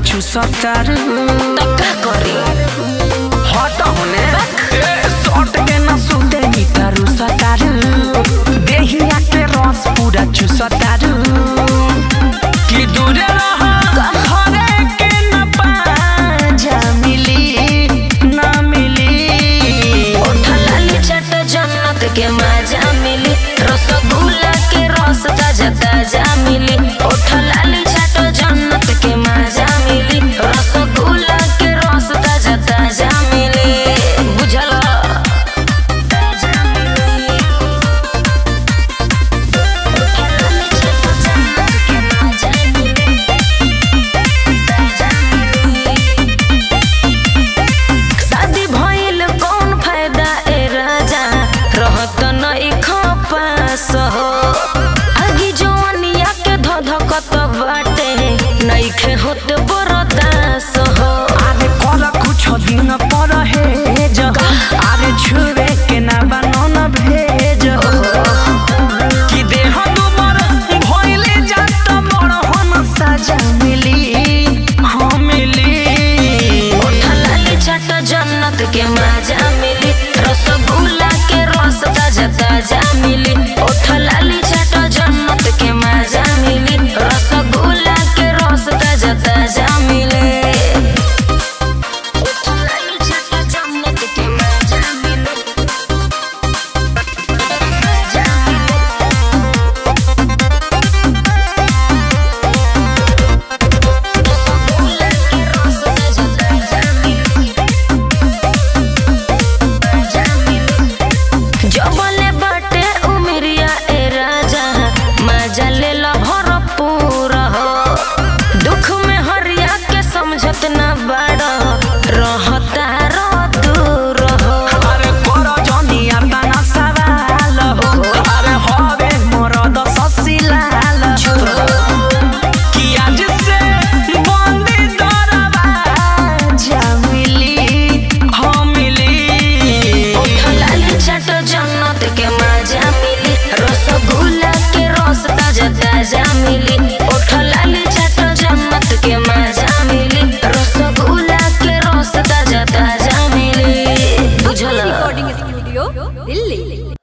चुसतारू तो का करी हट होने ए, सट के न सुते नितारू सतारू देहिया के रस पूरा चुसतारू कि दूरे रह घरे के न पाजा मिली न मिली लाली चट जन्नत के मजा मिली रसगुल्ला के रस ताजा ताजा मिली ओठ लाली चट जन्नत के मजा मिली रसगुल्ला के रस ताजा ताजा मिली बुझल ताजा मिली ओठ लाली चट जन्नत के मजा मिली ताजा मिली शादी भइल कौन फायदा ए राजा रहत नहीं खपास हो आगी जवानिया के धधकत बाटे नइखे होत बरदास हो आरे कर कुछ दिन पर हे जग आरे छुवे के ना बनन भेज कि देह दुबर भइले जात बड़ हम सजा मिली हाँ मिली लाली चट जन्नत के मजा मिली रसगुल्ला के रस ताजा ताजा मिली ओठ लाली चट जन्नत के मजा मिली रसगुल्ला के रस ताजा ताजा मिली ओठ लाली चट जन्नत के मजा मिली मजा मिली रसगुल्ला के रस ताजा ताजा मिली ताजा मिली जबले बाटे उमरिया ए राजा मजा ले ला भरपूर हो दुख में हरिया के समझत ना बाड़ रहता रो दूर हो अरे कर जनिया तना सवाल हो अरे हवे मोर दस सिलाल हो कि आज से बंदी दरवाजा मिली हाँ मिली लाली चट जन्नत के मजा मिली रसगुल्ला के रस ताजा ताजा मिली ओठ लाली चट जन्नत के मजा मिली रसगुल्ला के रस ताजा ताजा मिली बुझल रिकॉर्डिंग स्टूडियो दिल्ली